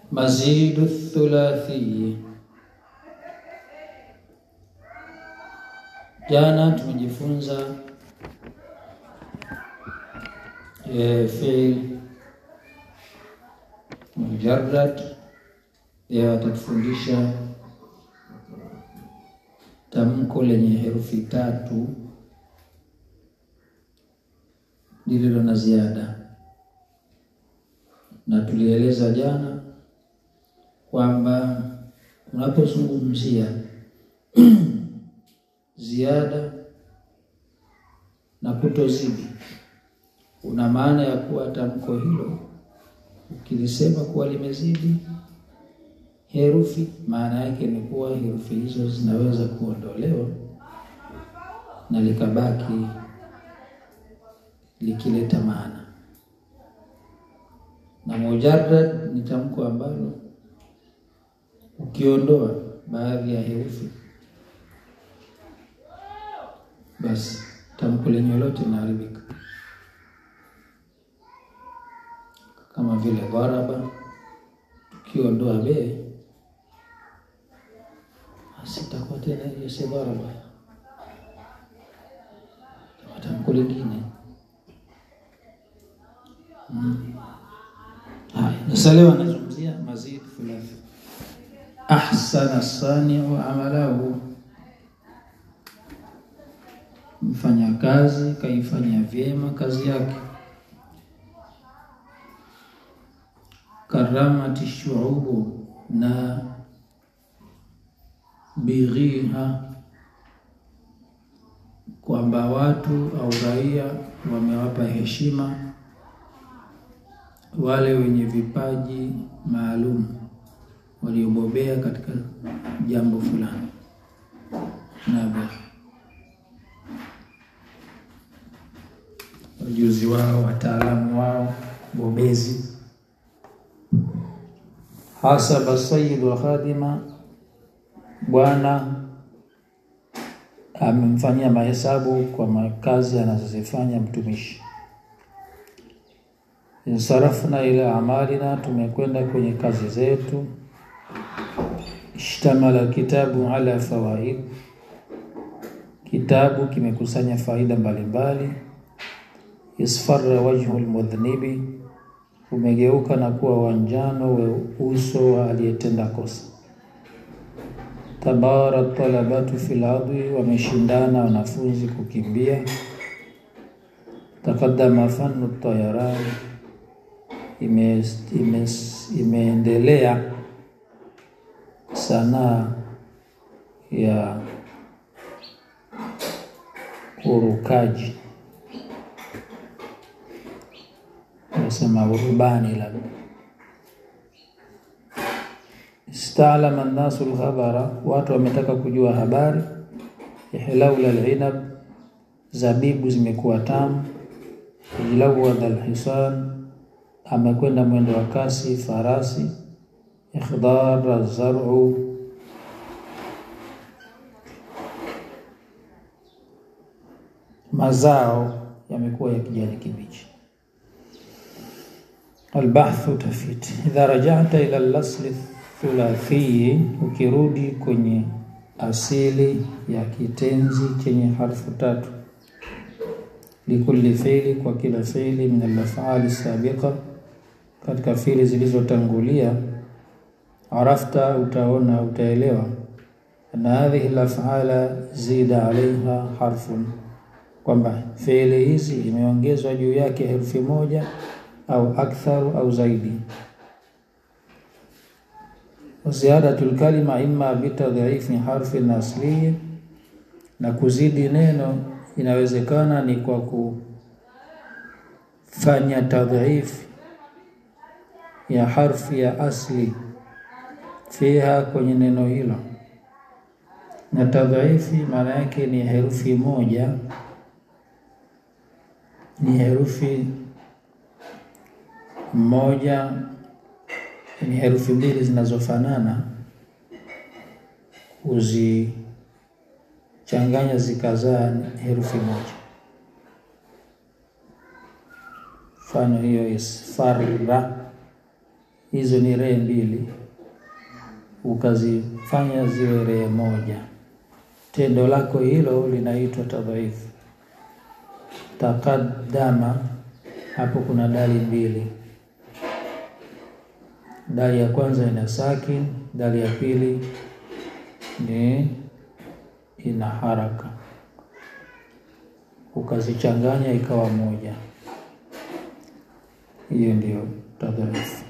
Mazidu thulathi. Jana tumejifunza e, fiil mujarrad. Leo atatufundisha tamko lenye herufi tatu lililo na ziada, na tulieleza jana kwamba unapozungumzia ziada na kutozidi, una maana ya kuwa tamko hilo ukilisema kuwa limezidi herufi, maana yake ni kuwa herufi hizo zinaweza kuondolewa na likabaki likileta maana. Na mujarrad ni tamko ambalo ukiondoa baadhi ya herufi basi tamko lenye lote linaharibika, kama vile dharaba. Tukiondoa be basi itakuwa tena hiyo si dharaba, tamko lingine. Hmm. Sasa leo anazungumzia mazid thulathi. Ahsana saniu amalahu, mfanyakazi kaifanya vyema kazi yake. Karamati shuubu, na bighiha, kwamba watu au raia wamewapa heshima wale wenye vipaji maalum waliobobea katika jambo fulani na ujuzi wao, wataalamu wao, bobezi. Hasaba sayyid wa khadima, bwana amemfanyia mahesabu kwa makazi anazozifanya mtumishi. Insarafna ila amalina, tumekwenda kwenye kazi zetu. Ishtamala kitabu ala fawaid, kitabu kimekusanya faida mbalimbali. Isfarra wajhu lmudhnibi, umegeuka na kuwa wanjano we uso wa aliyetenda kosa. Tabara talabatu fil adwi, wameshindana wanafunzi kukimbia. Taqaddama fannu tayaran ime, ime, imeendelea sanaa ya urukaji, nasema urubani labda. Istalama nnasu lkhabara, watu wametaka kujua habari. Ihlaula linab, zabibu zimekuwa tamu. Ijlawadha lhisan amekwenda mwendo wa kasi farasi. Ikhdara zaru, mazao yamekuwa ya kijani kibichi. Albahthu, tafiti. Idha rajata ila lasli thulathi, ukirudi kwenye asili ya kitenzi chenye harfu tatu. Likulli fiili, kwa kila fiili. Min alafali sabiqa katika fiili zilizotangulia. Arafta, utaona utaelewa. Na hadhihi lafala zida alaiha harfun, kwamba fiili hizi imeongezwa juu yake herufi moja au aktharu au zaidi. Ziyadatu lkalima imma bitadhiifi harfin asliyi, na kuzidi neno inawezekana ni kwa kufanya tadhiifi ya harfi ya asli fiha, kwenye neno hilo. Na tadhiifi maana yake ni herufi moja, ni herufi moja, ni herufi mbili zinazofanana, kuzichanganya zikazaa herufi moja. Mfano hiyo isfarra hizo ni ree mbili, ukazifanya ziwe ree moja, tendo lako hilo linaitwa tadhaifu. Taqaddama, hapo kuna dali mbili, dali ya kwanza ina sakin, dali ya pili ni ina haraka, ukazichanganya ikawa moja. Hiyo ndio tadhaifu.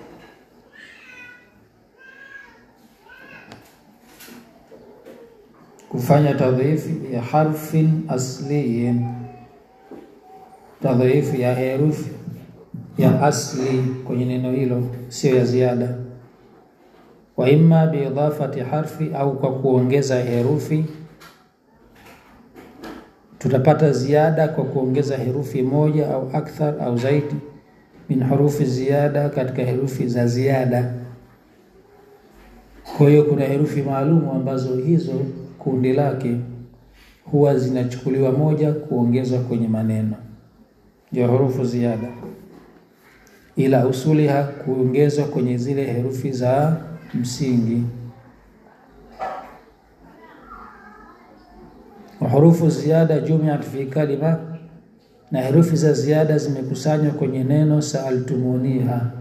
Kufanya tadhaifu ya harfin asliyin, tadhaifu ya herufi ya asli kwenye neno hilo, sio ya ziada. Wa imma biidafati harfi, au kwa kuongeza herufi. Tutapata ziada kwa kuongeza herufi moja au akthar au zaidi min hurufi ziada, katika herufi za ziada. Kwa hiyo kuna herufi maalumu ambazo hizo kundi lake huwa zinachukuliwa moja kuongezwa kwenye maneno, ndio hurufu ziada, ila usuliha kuongezwa kwenye zile herufi za msingi. wa hurufu ziada jumiat fi kalima, na herufi za ziada zimekusanywa kwenye neno saaltumuniha.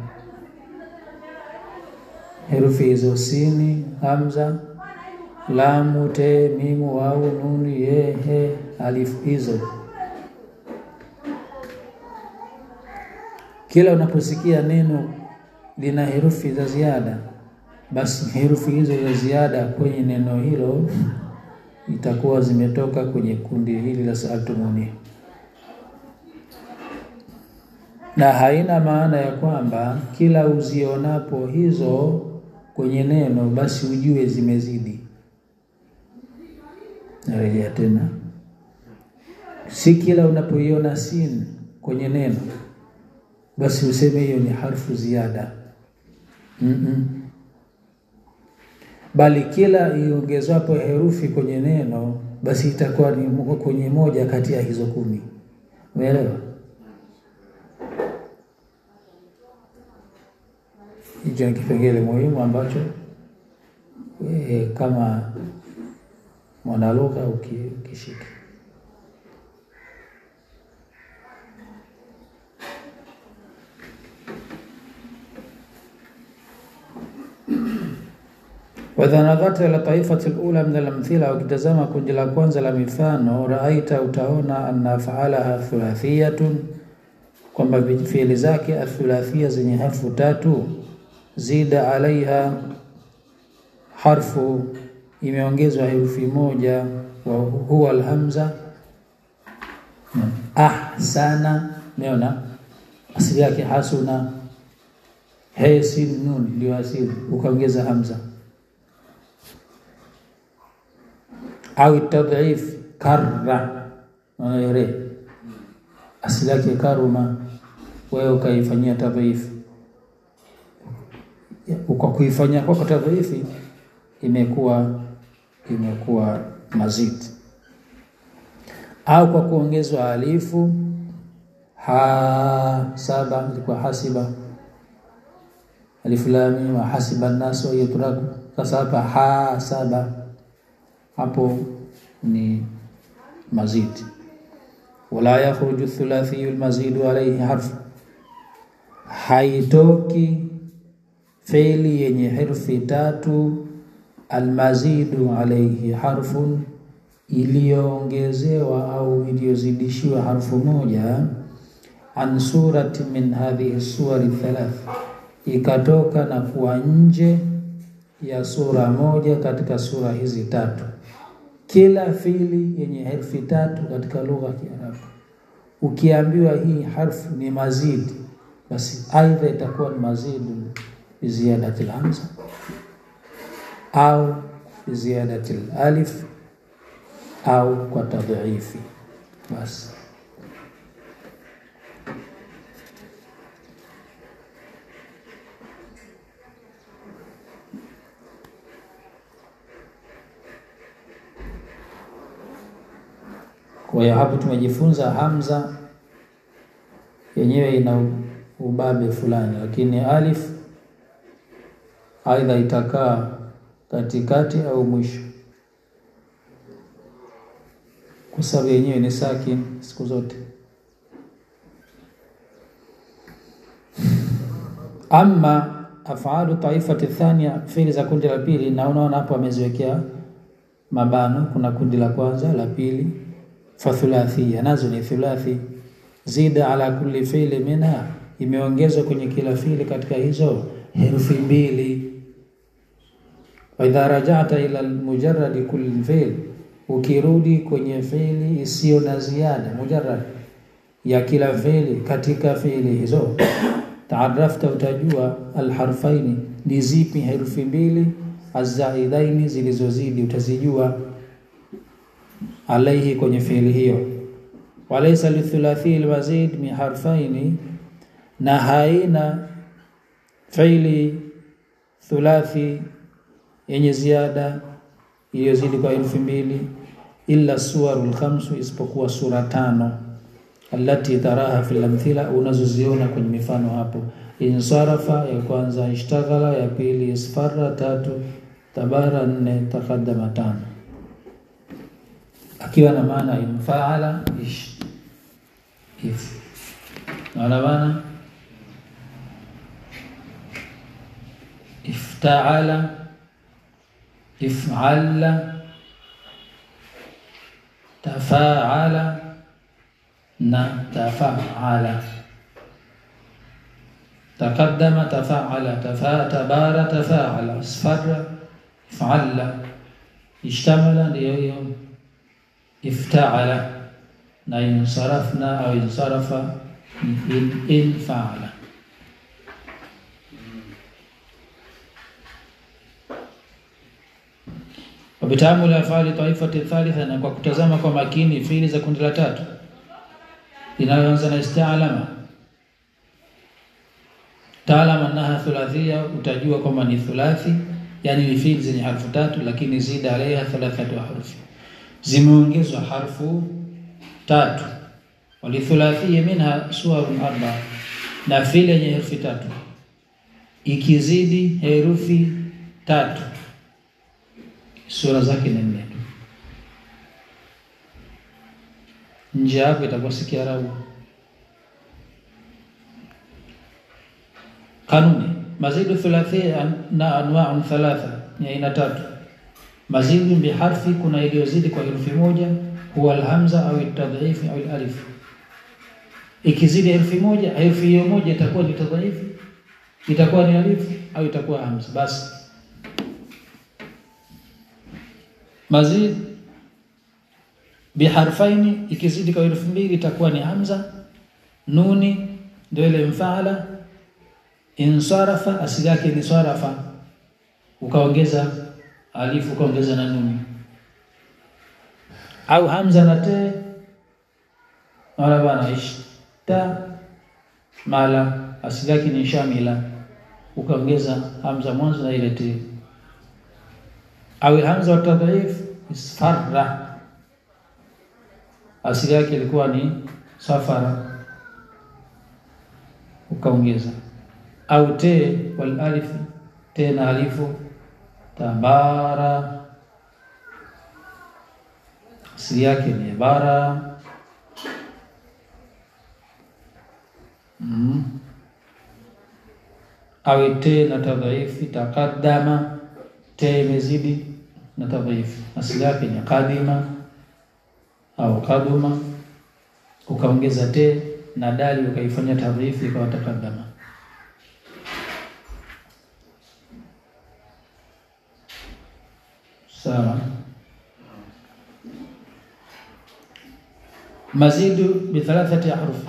Herufi hizo sini, hamza, lamu, te, mimu, wau, nunu, ye, he, alif, hizo kila unaposikia neno lina herufi za ziada, basi herufi hizo za ziada kwenye neno hilo itakuwa zimetoka kwenye kundi hili la saaltumuni, na haina maana ya kwamba kila uzionapo hizo kwenye neno basi ujue zimezidi. Narejea tena, si kila unapoiona sin kwenye neno basi useme hiyo ni harfu ziada mm -mm. Bali kila iongezwapo herufi kwenye neno basi itakuwa ni kwenye moja kati ya hizo kumi. Umeelewa? Hicho ni kipengele muhimu ambacho e, kama mwanalugha ukishika Waidha nadharta ila taifati lula min alamthila, ukitazama kundi la kwanza la mifano, raaita, utaona anna afaalaha thulathiyatun, kwamba fiili zake athulathia zenye harfu tatu, zida alaiha harfu, imeongezwa herufi moja, wa huwa alhamza. Ahsana, meona asili yake hasuna, he sin nun ndio asili, ukaongeza hamza au tadhif karra re asili yake karuma, wewe ukaifanyia tadhif. Kwa kuifanyia kwako tadhifi imekuwa imekuwa mazidi, au kwa kuongezwa alifu ha saba, ilikuwa hasiba alifu lam mim hasiba nasu yutraku. Sasa hapa ha saba hapo ni mazidi. Wala yakhruju thulathiyu almazidu alayhi harfu, haitoki feli yenye herufi tatu almazidu alayhi harfun, iliyoongezewa au iliyozidishiwa harfu moja, an surati min hadhihi suwari thalath, ikatoka na kuwa nje ya sura moja katika sura hizi tatu. Kila fili yenye herufi tatu katika lugha ya Kiarabu, ukiambiwa hii harfu ni mazidi, basi aidha itakuwa ni mazidu biziadati lhamza au biziadati alif au kwa tadhiifi. Basi Kwa hiyo hapo tumejifunza hamza yenyewe ina ubabe fulani, lakini alif aidha itakaa katikati au mwisho, kwa sababu yenyewe ni sakin siku zote. Ama afalu taifati thania, fiili za kundi la pili, na unaona hapo ameziwekea mabano. Kuna kundi la kwanza, la pili, fathulathia, nazo ni thulathi. Zida ala kulli fiili minha, imeongezwa kwenye kila fiili katika hizo herufi mbili. Wa idha rajata ila mujarradi kulli fiil, ukirudi kwenye fiili isiyo na ziada, mujarrad ya kila fiili katika fiili hizo taarafta utajua alharfaini ni zipi herufi mbili, azaidaini zilizozidi utazijua, alaihi kwenye fiili hiyo. Walaysa lithulathi almazid min harfaini, na haina fiili thulathi yenye ziada iliyozidi kwa herufi mbili, illa suwarul khamsu, isipokuwa sura tano allati taraha fil amthila, unazoziona kwenye mifano hapo. Insarafa ya kwanza, ishtaghala ya pili, isfarra tatu, tabara nne, taqaddama tano, akiwa na maana infaala ish if naona maana iftaala ifala tafaala na tafaala taqaddama tafaala tafa tabara tafaala isfarra ifala ishtamala ndiyo hiyo iftaala na insarafna au insarafa in, infaala wabitaamuli afali taifati thalitha, na kwa kutazama kwa makini fiili za kundi la tatu inayoanza na istaalama taalama naha thulathia, utajua kwamba ni thulathi, yani ni fiili zenye harfu tatu, lakini zida alaiha thalathatu harufi, zimeongezwa harfu tatu. Walithulathia minha suwarun arba, na fiili yenye herufi tatu ikizidi herufi tatu sura zake ni nne tu. Nje hapo itakuwa si Kiarabu. Kanuni mazidu thulathia na anwaun thalatha, ni aina tatu. Mazidu biharfi, kuna iliyozidi kwa herufi moja, huwa alhamza au tadhifi au alif. Ikizidi herufi moja, herufi hiyo moja itakuwa ni tadhifi, itakuwa ni alif au itakuwa hamza. Basi mazid biharfaini ikizidi kwa herufi mbili itakuwa ni hamza. Nuni ndio ile mfaala. Insarafa asili yake ni sarafa, ukaongeza alifu ukaongeza na nuni, au hamza na te wala bana ishta mala asili yake ni shamila, ukaongeza hamza mwanzo na ile te au hamza wa tadhif isfarra, asili yake ilikuwa ni safara, ukaongeza au te wal alif, te na alifu tabara, asili yake ni bara. mm. au te na tadhaifi taqaddama te imezidi na tadhaifu, asili yake ni kadima au kaduma, ukaongeza te na dali ukaifanya tadhaifu ikawa takadama. Sawa. Mazidu bi thalathati ahruf,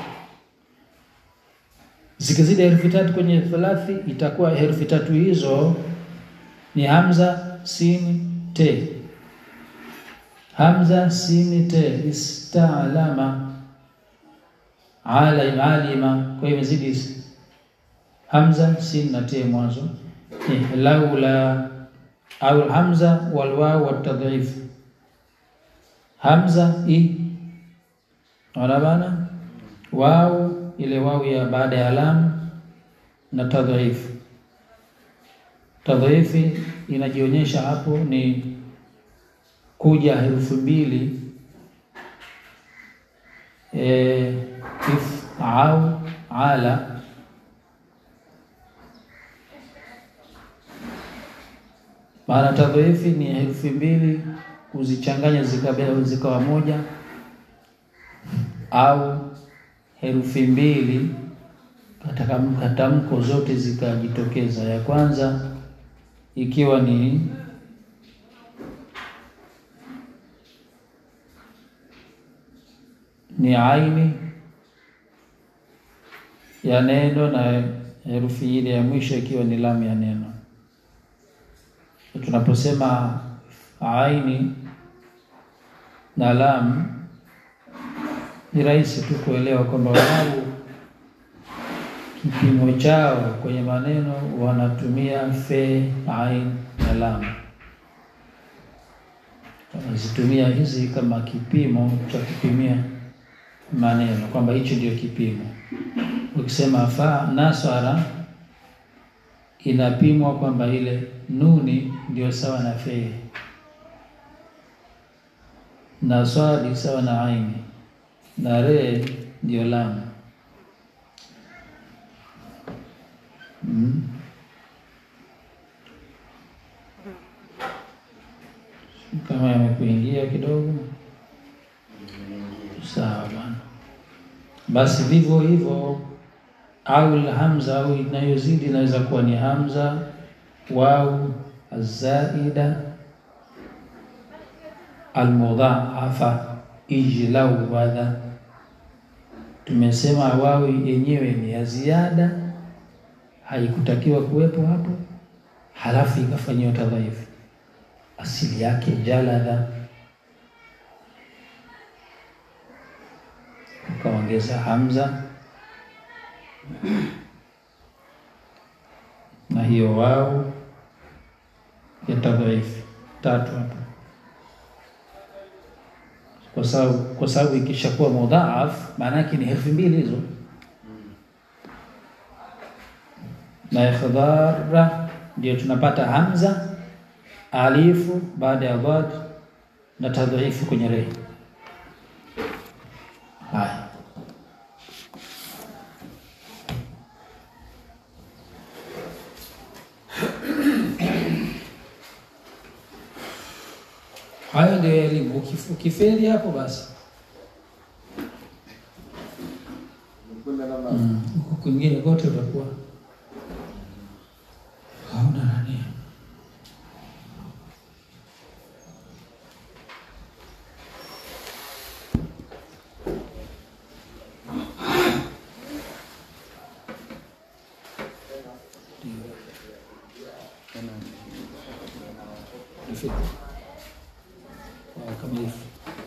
zikizidi herufi tatu kwenye thalathi itakuwa herufi tatu hizo ni hamza sini te, hamza sini te, istalama ala alima. Kwa hiyo imezidi hamza sini na te mwanzo, laula au hamza wal waw wat tadhif, hamza i ona bana, wau ile wau ya baada ya lam na tadhif Tadhaifi inajionyesha hapo ni kuja herufi mbili e, if au ala maana tadhaifi ni herufi mbili kuzichanganya zikawa zikawa moja au herufi mbili katika katamko zote zikajitokeza. Ya kwanza ikiwa ni ni aini ya neno na herufi ile ya mwisho ikiwa ni lamu ya neno. Tunaposema aini na lamu, ni rahisi tu kuelewa kwamba wao kipimo chao kwenye maneno wanatumia fe, ain na lam. Wanazitumia hizi kama kipimo cha kupimia maneno, kwamba hicho ndio kipimo. Ukisema fa nasara, inapimwa kwamba ile nuni ndio sawa na fe na swadi sawa na aini na re ndio lamu. Mm. Kama yamekuingia kidogo, sawa bana. Basi vivyo hivyo, au hamza au inayozidi inaweza kuwa ni hamza, wau azaida, almudhaafa, ijlau wadha. Tumesema wawi yenyewe ni ya ziada haikutakiwa kuwepo hapo, halafu ikafanyiwa tadhaifu. Asili yake jaladha, ukaongeza hamza na hiyo wao ya tadhaifu tatu hapo, kwa sababu kwa sababu ikishakuwa mudhaaf maana yake ni herufi mbili hizo na ikhdhara ndio tunapata hamza alifu baada ya dhad na tadhifu kwenye re. Haya, hayo ndio elimu. Ukifeli hapo basi huku kwingine kote utakuwa hauna nani. Kamilifu.